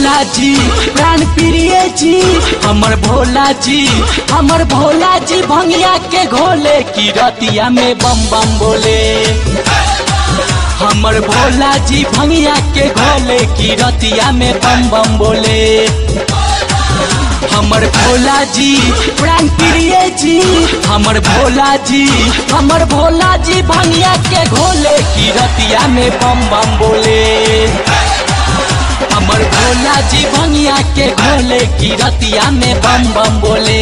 भोला जी प्राण प्रिय जी हमर भोला जी हमर भोला जी भंगिया के घोले की रतिया में बम बम बोले हमर भोला जी भंगिया के घोले की रतिया में बम बम बोले हमर भोला जी प्राण प्रिय जी हमर भोला जी हमर भोला जी भंगिया के घोले की रतिया में बम बम बोले हमर भोला जी भंगिया के घोले की रतिया में बम बम बोले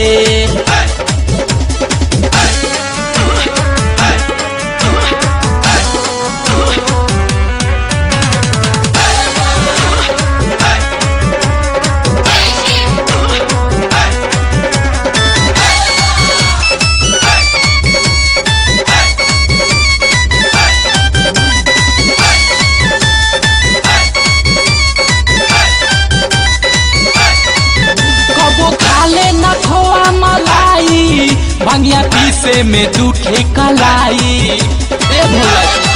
कबो खाले न खोआ मलाई भंगिया पीसे में दूठे कलाई ए भोला जी।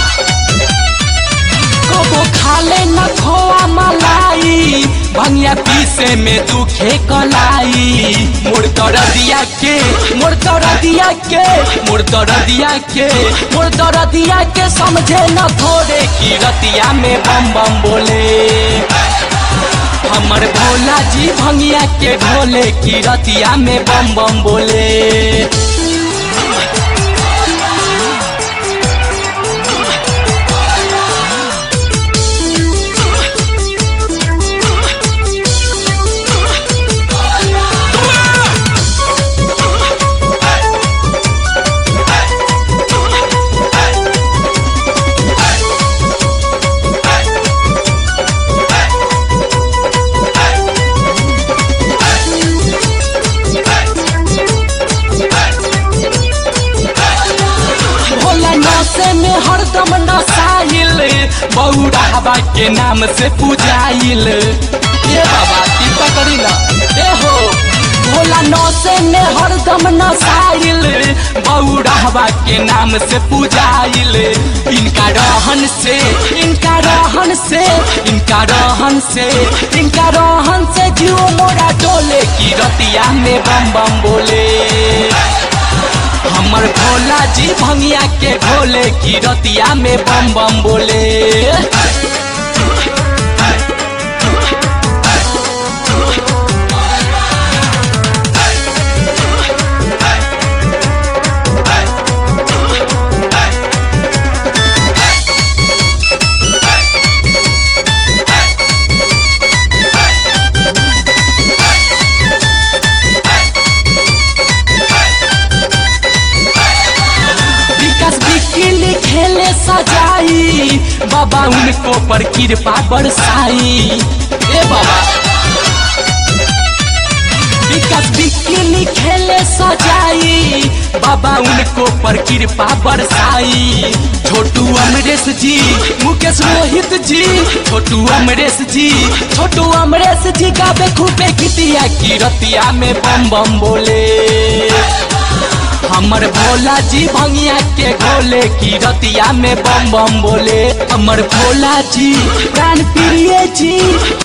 कबो खाले न खोआ मलाई भंगिया पीसे में दुखे कलाई मोर तर दिया के मोर तर दिया के मोर तर दिया के मोर तर दिया के समझे न थोड़े की रतिया में बम बम बोले हमर भोला जी भंगिया के ढोले की रतिया में बम बम बोले भोला नशे में हरदम नसाइल बौरा हवा के नाम से पूजाइल ए बाबा की पकड़ी ना ए हो भोला नशे में हरदम नसाइल बौरा हवा के नाम से पूजाइल इनका रहन से इनका रहन से इनका रहन से इनका रहन से जीव मोरा डोले की रतिया में बम बम बोले हमर भोला जी भंगिया के घोले की रतिया में बम बम बोले विकास बिकिली खेले सजाई बाबा उनको पर कृपा बरसाई ए बाबा विकास बिकिली खेले सजाई बाबा उनको पर कृपा बरसाई छोटू अमरेश जी मुकेश रोहित जी छोटू अमरेश जी छोटू अमरेश जी गावे खूबे गीतिया की रतिया में बम बम बोले हमर भोला जी भंगिया के घोले की रतिया में बम बम बोले हमर भोला जी प्राण प्रिय जी